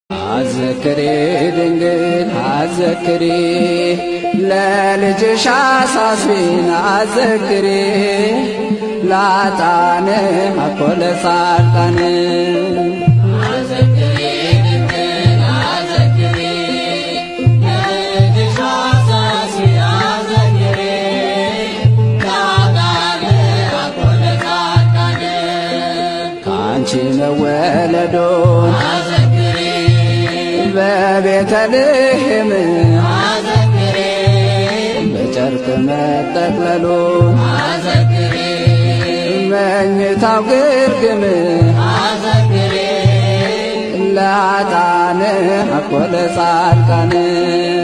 አዘክሬ ድንግል አዘክሬ ለልጅሽ አሳስቢን አዘክሬ ላጣን አኮ ለጻድቃን ከአንቺ መወለዶን በቤተልሔም በጨርቅ መጠቅለሉን መኝታው ግርግም ለአጣን አኮ ለጻድቃን